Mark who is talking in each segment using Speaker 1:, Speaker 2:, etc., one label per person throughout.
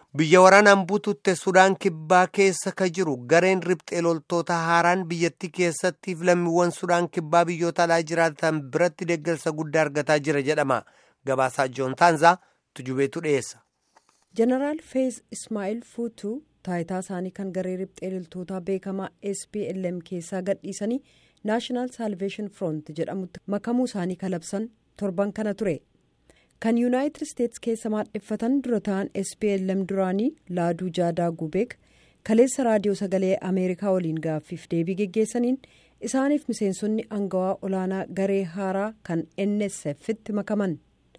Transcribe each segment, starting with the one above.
Speaker 1: Biyya waraanaan buututte Sudaan Kibbaa keessa ka jiru gareen riphxee loltoota haaraan biyyattii keessattiif lammiiwwan Sudaan Kibbaa biyyoota alaa jiraatan biratti deeggarsa guddaa argataa jira jedhama. Gabaasaa Joon Taanzaa Tujubeetu dhiyeessa.
Speaker 2: Jeneraal Feez Ismaa'il Fuutuu taayitaa isaanii kan garee riphxee loltootaa beekamaa SPLM keessaa gadhiisanii Naashinaal Saalveeshin Front jedhamutti makamuu isaanii kalabsan torban kana ture. kan yuunaayitid isteetsi keessa maadheffatan dura ta'an SPLM duraanii laaduu jaadaa gubeek kaleessa raadiyoo sagalee ameerikaa waliin gaaffiif deebii geggeessaniin isaaniif miseensonni angawaa olaanaa garee haaraa kan nsf'tti makaman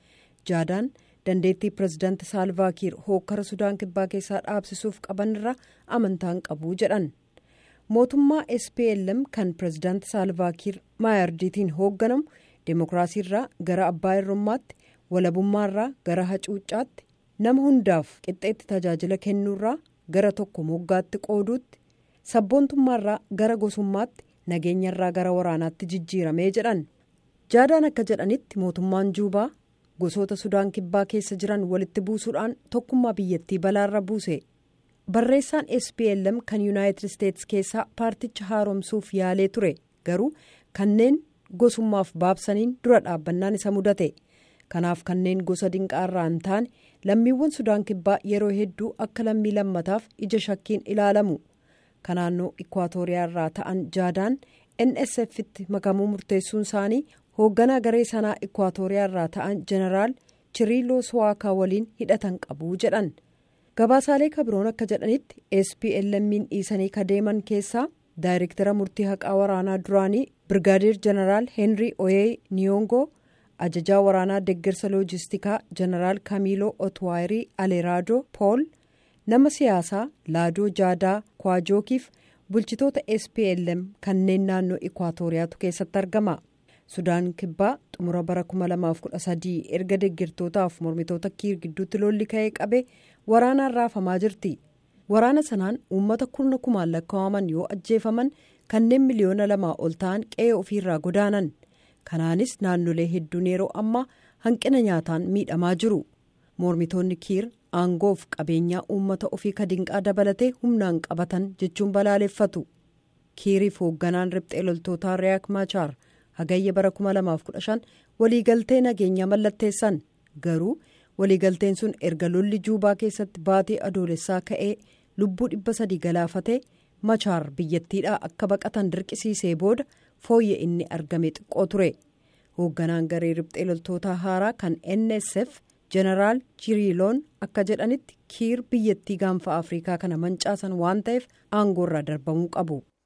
Speaker 2: jaadaan dandeettii pirezidaanti saalvaakiir hookkara sudaan kibbaa keessaa dhaabsisuuf qaban irra amantaan qabu jedhan mootummaa SPLM kan pirezidaanti saalvaakiir maayardiitiin hoogganamu deemokiraasiirraa gara abbaa irrummaatti. walabummaarraa gara hacuuccaatti nama hundaaf qixxeetti tajaajila kennuurraa gara tokko moggaatti qooduutti sabboontummaarraa gara gosummaatti nageenyarraa gara waraanaatti jijjiiramee jedhan jaadaan akka jedhanitti mootummaan juubaa gosoota sudaan kibbaa keessa jiran walitti buusuudhaan tokkummaa biyyattii balaarra buuse barreessaan SPLM kan yuunaayitid isteetsi keessaa paarticha haaromsuuf yaalee ture garuu kanneen gosummaaf baabsaniin dura dhaabbannaan isa mudate. kanaaf kanneen gosa dinqaarraa hin taane lammiiwwan sudaan kibbaa yeroo hedduu akka lammii lammataaf ija shakkiin ilaalamu kanaannoo ikwaatoriyaa irraa ta'an jaadaan nsf'tti makamuu murteessuun isaanii hoogganaa garee sanaa ikwaatoriyaa irraa ta'an jeneraal chiriiloo suwaakaa waliin hidhatan qabu jedhan gabaasaalee kabiroon akka jedhanitti SPLM'n dhiisanii kadeeman keessaa daayirektara murtii haqaa waraanaa duraanii birgaadeer jeneraal heenrii oyee niyongoo. ajajaa waraanaa deeggarsa loojistikaa jeneraal kaamiiloo otwaayirii aleeraadoo pool nama siyaasaa laadoo jaadaa kwaajookiif bulchitoota SPLM kanneen naannoo ikwaatoriyaatu keessatti argama sudaan kibbaa xumura bara 2013 erga deeggartootaaf mormitoota kiir gidduutti lolli ka'ee qabe waraanaan raafamaa jirti waraana sanaan uummata kurna kumaan lakkaa'aman yoo ajjeefaman kanneen miliyoona lamaa ol ta'an qe'ee ofiirraa godaanan. kanaanis naannolee hedduun yeroo ammaa hanqina nyaataan miidhamaa jiru mormitoonni kiir aangoof qabeenyaa uummata ofii kadinqaa dabalatee humnaan qabatan jechuun balaaleffatu kiiriif hoogganaan riphxee loltootaa riyaak maachaar hagayya bara 2015 waliigaltee nageenyaa mallatteessan garuu waliigalteen sun erga lolli juubaa keessatti baatee adoolessaa ka'ee lubbuu dhibba sadii galaafatee machaar biyyattiidhaa akka baqatan dirqisiisee booda. fooyya inni argame xiqqoo ture hoogganaan garee riphxee loltootaa haaraa kan nsf jeneraal chiriiloon akka jedhanitti kiir biyyattii gaanfa afrikaa kana mancaasan waan ta'eef aangoorraa darbamuu qabu.